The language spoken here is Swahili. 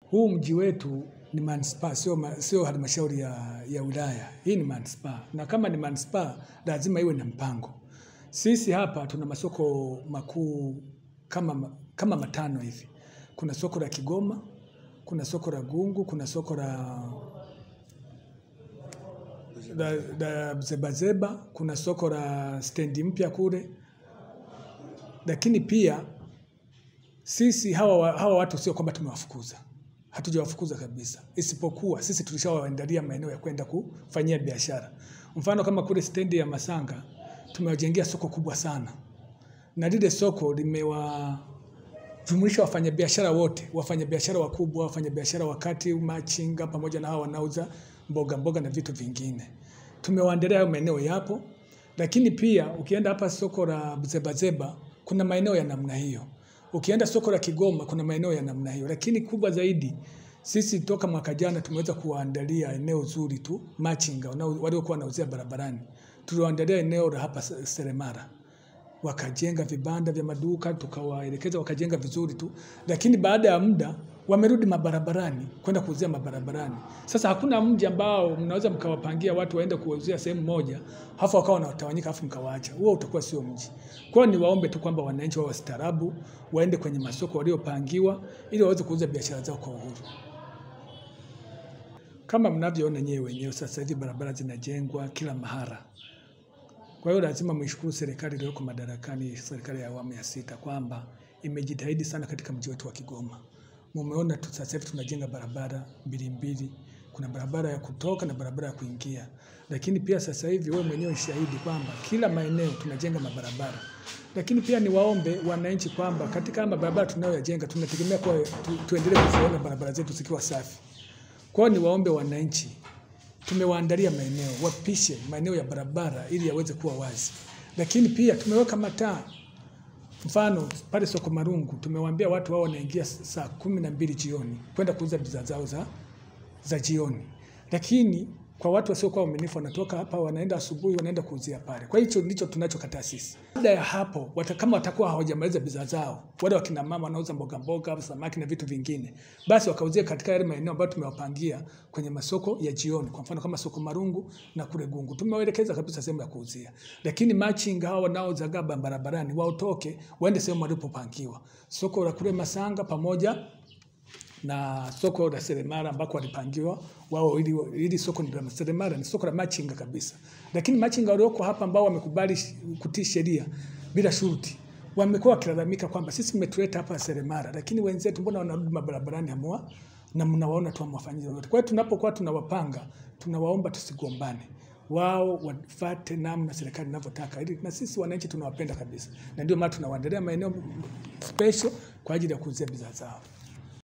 huu mji wetu ni manispaa, sio ma- sio halmashauri ya, ya wilaya. Hii ni manispaa, na kama ni manispaa lazima iwe na mpango. Sisi hapa tuna masoko makuu kama, kama matano hivi. Kuna soko la Kigoma, kuna soko la Gungu, kuna soko la la, la Zebazeba, kuna soko la stendi mpya kule, lakini pia sisi hawa, wa- hawa watu sio kwamba tumewafukuza, hatujawafukuza kabisa, isipokuwa sisi tulishawaandalia maeneo ya kwenda kufanyia biashara. Mfano kama kule stendi ya Masanga tumewajengea soko kubwa sana, na lile soko limewajumuisha wafanyabiashara wote, wafanyabiashara wakubwa, wafanyabiashara wakati, machinga, pamoja na hao wanauza mboga mboga na vitu vingine. Tumewaandalia hayo maeneo yapo, lakini pia ukienda hapa soko la Zebazeba kuna maeneo ya namna hiyo. Ukienda soko la Kigoma kuna maeneo ya namna hiyo, lakini kubwa zaidi sisi toka mwaka jana tumeweza kuwaandalia eneo zuri tu machinga wanao- waliokuwa wanauzia barabarani. Tuliwaandalia eneo la hapa Se- Seremara wakajenga vibanda vya maduka, tukawaelekeza wakajenga vizuri tu, lakini baada ya muda wamerudi mabarabarani kwenda kuuzia mabarabarani. Sasa hakuna mji ambao mnaweza mkawapangia watu waende kuuzia sehemu moja, halafu wakawa wanatawanyika, halafu mkawaacha. Huo utakuwa sio mji. Kwa hiyo niwaombe tu kwamba wananchi wawe wastaarabu, waende kwenye masoko waliopangiwa ili waweze kuuza biashara zao kwa uhuru. Kama mnavyoona nyewe wenyewe, sasa hivi barabara zinajengwa kila mahara. Kwa hiyo lazima mwishukuru serikali iliyoko madarakani, serikali ya awamu ya sita, kwamba imejitahidi sana katika mji wetu wa Kigoma. Mumeona tu sasa hivi tunajenga barabara mbili mbili, kuna barabara ya kutoka na barabara ya kuingia, lakini pia sasa hivi wewe mwenyewe ni shahidi kwamba kila maeneo tunajenga mabarabara. Lakini pia niwaombe wananchi kwamba katika haya mabarabara tunayoyajenga tunategemea kuwa tu, tuendelee kuziona barabara zetu zikiwa safi. Kwa hiyo niwaombe wananchi tumewaandalia maeneo wapishe maeneo ya barabara ili yaweze kuwa wazi, lakini pia tumeweka mataa. Mfano pale soko Marungu tumewaambia watu wao wanaingia saa kumi na mbili jioni kwenda kuuza bidhaa zao za, za jioni, lakini kwa watu wasiokuwa waaminifu wanatoka hapa wanaenda asubuhi wanaenda kuuzia pale. Kwa hicho ndicho tunachokataa sisi. Baada ya hapo wata, kama watakuwa hawajamaliza bidhaa zao, wale wakina mama wanauza mboga mboga, samaki na vitu vingine, basi wakauzia katika yale maeneo ambayo tumewapangia kwenye masoko ya jioni, kwa mfano kama soko Marungu na kule Gungu, tumewaelekeza kabisa sehemu ya kuuzia. Lakini machinga hao wanaozagaa barabarani waotoke waende sehemu walipopangiwa, soko la kule Masanga pamoja na soko la Seremara ambako walipangiwa wao, ili, ili soko ni la Seremara ni soko la machinga kabisa. Lakini machinga walioko hapa ambao wamekubali sh- kutii sheria bila shuruti wamekuwa wakilalamika kwamba sisi mmetuleta hapa Seremara, lakini wenzetu mbona wanarudi mabarabarani hamwa na mnawaona tu hamwafanyii lolote. Kwa hiyo tunapokuwa tunawapanga, tunawaomba tusigombane wao wafate namna serikali inavyotaka, ili na sisi wananchi tunawapenda kabisa, na ndio maana tunawaandalia maeneo special kwa ajili ya kuuzia bidhaa zao.